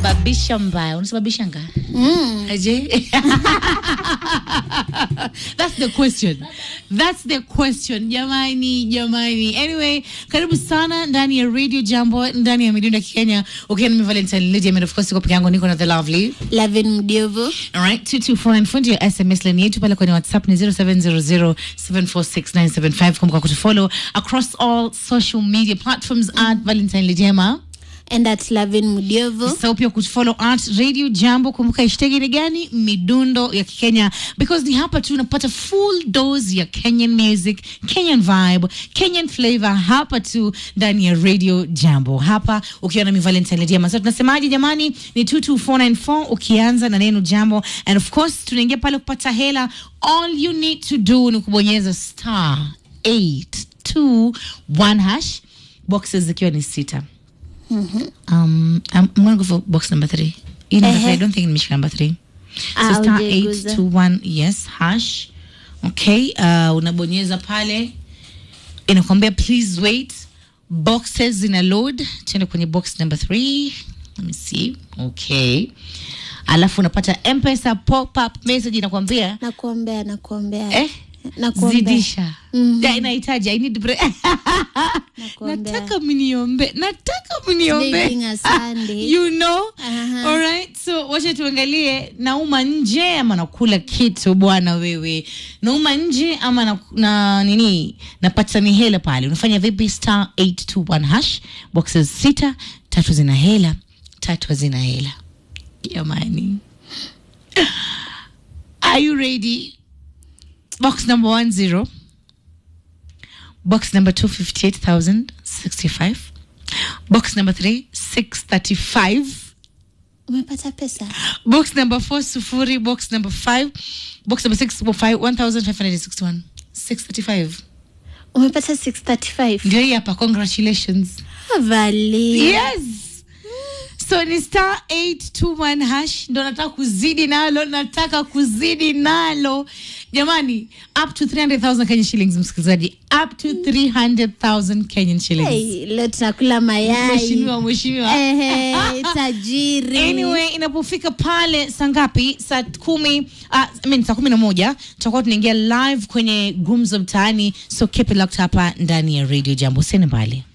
unasababisha mbaya unasababisha nga Mm. aje that's the question that's the question jamani jamani anyway karibu sana ndani ya radio jambo ndani ya midundo ya kikenya ukiwa nami valentine lady and of course uko peke yangu niko na the lovely Lavin Mdiovu. Alright, 2249 ya SMS line yetu pale kwenye WhatsApp ni 0700746975. Kumbuka kutufollow across all social media platforms at Valentine Lijema. And at Lavin Mdiovu. Usisahau pia kutufollow at Radio Jambo. Kumbuka hashtag ni gani? Midundo ya Kikenya, because ni hapa tu unapata full dose ya Kenyan music, Kenyan vibe, Kenyan flavor hapa tu ndani ya Radio Jambo. Hapa ukiwa na mi Valentine Lijema. Sasa tunasemaje jamani? Ni 22494 ukianza na neno jambo, and of course tunaingia pale kupata hela. All you need to do ni kubonyeza star 821 hash, boxes zikiwa ni sita. Um, I'm, I'm gonna go for box number three. You number three, I Ehe. don't think nimeshika number three. Ah, So star hujaiguza. 821 yes hash. Okay, uh, unabonyeza pale inakwambia please wait boxes zina load tuende kwenye box number three let me see okay alafu unapata mpesa pop up message inakwambia Nakuombea, nakuombea. eh Nakuombea. zidisha Mhm. Ya, inahitaji I need break. Nakuombea. nataka mniombe nataka mniombe Today being a Sunday. you know Aha. alright so wacha tuangalie nauma nje ama nakula kitu bwana wewe nauma nje ama na, na nini napata ni hela pale unafanya vipi star 821 hash boxes sita tatu zina hela tatu hazina hela jamani are you ready box number one zero box number two fifty eight thousand sixty five box number three six thirty five Umepata pesa? box number four sufuri box number five box number six five one thousand five hundred sixty one six thirty five Umepata 635. ndio hii hapa congratulations Vali. yes so ni star 821 hash ndo nataka kuzidi nalo nataka kuzidi nalo jamani up to 300000 kenyan shillings msikilizaji up to 300000 kenyan shillings Hey, leo tunakula mayai. mheshimiwa mheshimiwa Ehe, tajiri. anyway inapofika pale saa ngapi saa kumi uh, I mean, saa kumi na moja tutakuwa tunaingia live kwenye gumzo mtaani so keep it locked hapa ndani ya radio jambo sene mbali